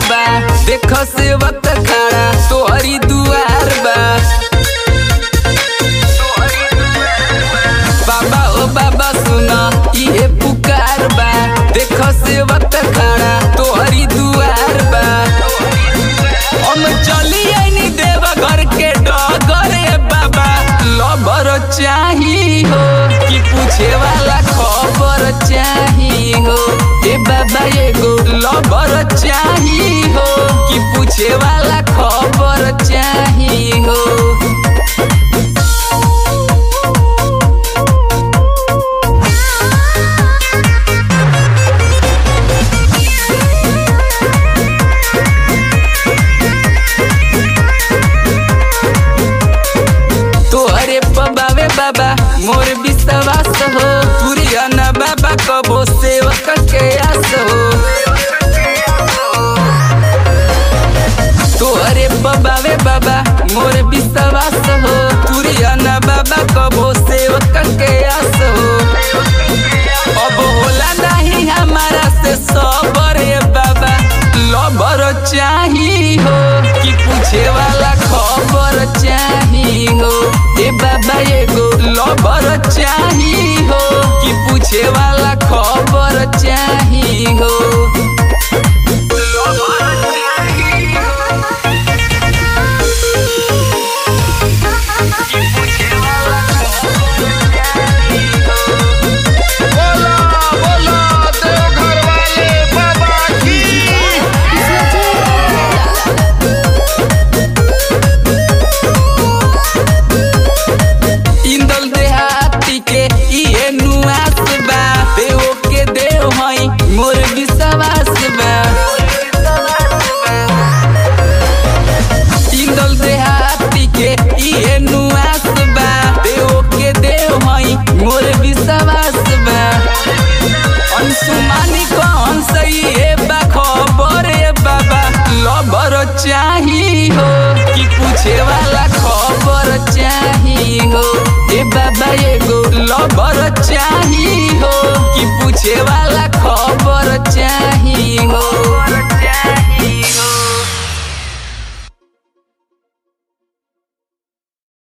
बा देख सेवक खड़ा तोहरी दुआर बा बाबा ओ बाबा सुना इहे पुकार बा देख सेवक खड़ा तोहरी दुआर बा हम चली आईनी देव घर के डगरे बाबा लबर चाही हो कि पूछे वाला खबर चाही हो ए बाबा एगो लबर चाही हो कि पूछे वाला खबर चाही हो तोहरे पबावे बाबा मोर विश्वास हो तुरिया न बाबा कबो सेवक के आस हो तोहरे पबावे बाबा मोर विश्वास हो तुरिया न बाबा कबो सेवक के आस हो अब होला नहीं हमारा से सबर बाबा लबर चाही हो कि पूछे वाला खबर चाही हो ए बाबा एगो लबर चाही हो कि पूछे वाला खबर चाही हो बोला बोला देवघर वाले बाबा की इंदल देहाती के इहे नुआस बा देव के देव हई मोर विश्वास बा इंदल देहाती के इहे नुआस बा देव के देव हई मोर विश्वास बा अंशुमानी कौन सही है बा खबर है बाबा लबर चाही हो कि पूछे वाला खबर चाही हो ए बाबा एगो लबर चाही हो कि पूछे वाला खबर चाही हो